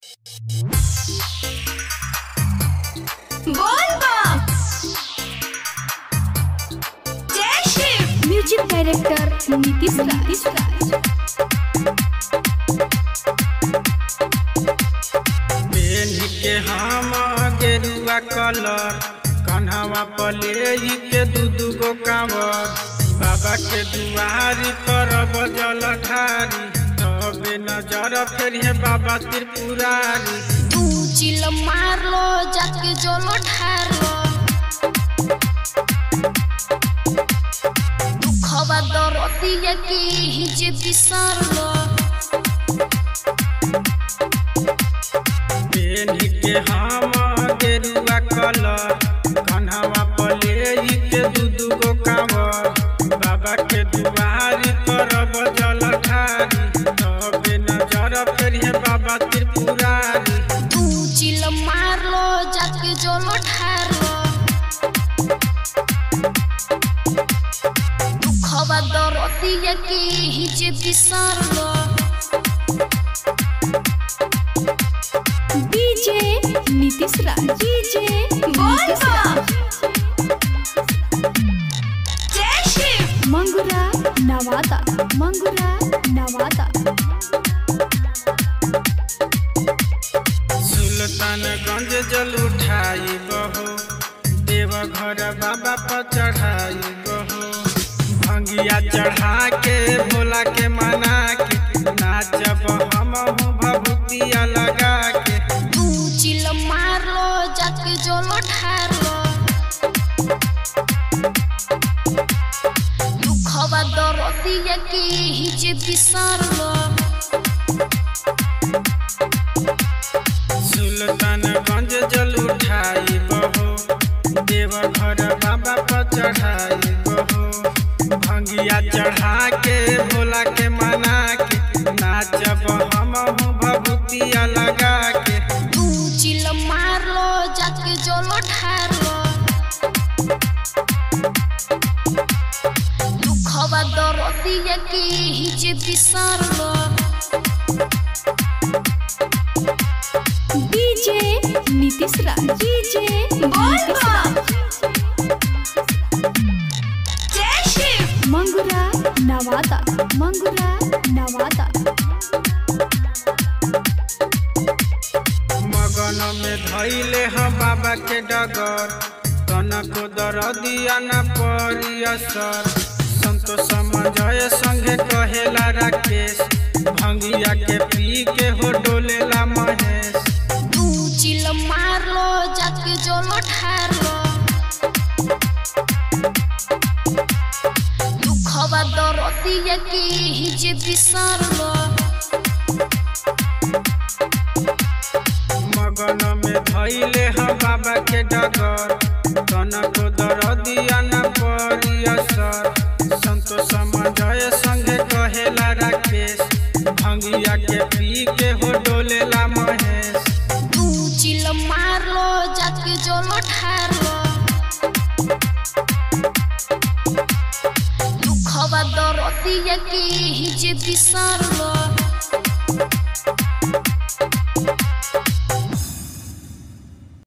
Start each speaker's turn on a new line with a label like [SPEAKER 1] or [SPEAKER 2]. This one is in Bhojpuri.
[SPEAKER 1] बोलबम जय शिव
[SPEAKER 2] म्युझिक डायरेक्टर नितीश राज
[SPEAKER 3] पेन के हम गेरुआ कलर कन्हवा पले के दू दू गो कांवर बाबा के दुआरी करब जल ढारी तबे नजर फेर है बाबा त्रिपुरारी
[SPEAKER 2] तू चिल मारलो जाके जलो ठारलो दुखवा दरदिया के हिजे बिसरलो
[SPEAKER 3] पेन के हम गेरुआ कलर कन्हवा पले के दू दू गो कांवर बाबा के दुआरी करब जल ढारी तबे नजर फेर है बाबा त्रिपुरारी
[SPEAKER 2] तू चिल मारलो जाके जलो ठारलो दुखवा दरदिया के हिजे बिसरलो डीजे नीतीश राज डीजे
[SPEAKER 1] बोलबम जय शिव
[SPEAKER 2] मंगुरा नवादा मंगुरा नवादा
[SPEAKER 3] सुल्तानगंज जल उठाई बहो देवघर बाबा पर चढ़ाई बहो भंगिया चढ़ा के भोला के मना के नाचब हम भभूतिया लगा के
[SPEAKER 2] तू चिल मारलो जाके जलो ठारलो दुखवा दरदिया के हिजे बिसरलो
[SPEAKER 3] सुल्तानगंज जल उठाई बहो देवघर बाबा पर चढ़ाई बहो भंगिया चढ़ा के भोला के मना के नाचब हम भभूतिया लगा के
[SPEAKER 2] तू चिल मारलो जाके जलो ठारलो दुखवा दरदिया के हिजे बिसरलो डीजे नीतीश राज डीजे
[SPEAKER 1] बोलबम जय शिव
[SPEAKER 2] मंगुरा नवादा मंगुरा नवादा
[SPEAKER 3] मगन में धैले हम बाबा के डगर तनको दरदिया न पड़ी असर संतोष समझय संगे कहेला राकेश भंगिया के पी के हो डोलेला महेश
[SPEAKER 2] तू चिल मारलो जाके जलो ठारलो दुखवा दरदिया के हिजे बिसरलो
[SPEAKER 3] मगन में धैले हम बाबा के डगर तनको दरदिया न पड़ी असर संतोष समझय संगे कहेला राकेश भंगिया के पी के हो डोलेला महेश
[SPEAKER 2] तू चिल मारलो जाके जलो ठारलो दुखवा दरदिया के हिजे बिसरलो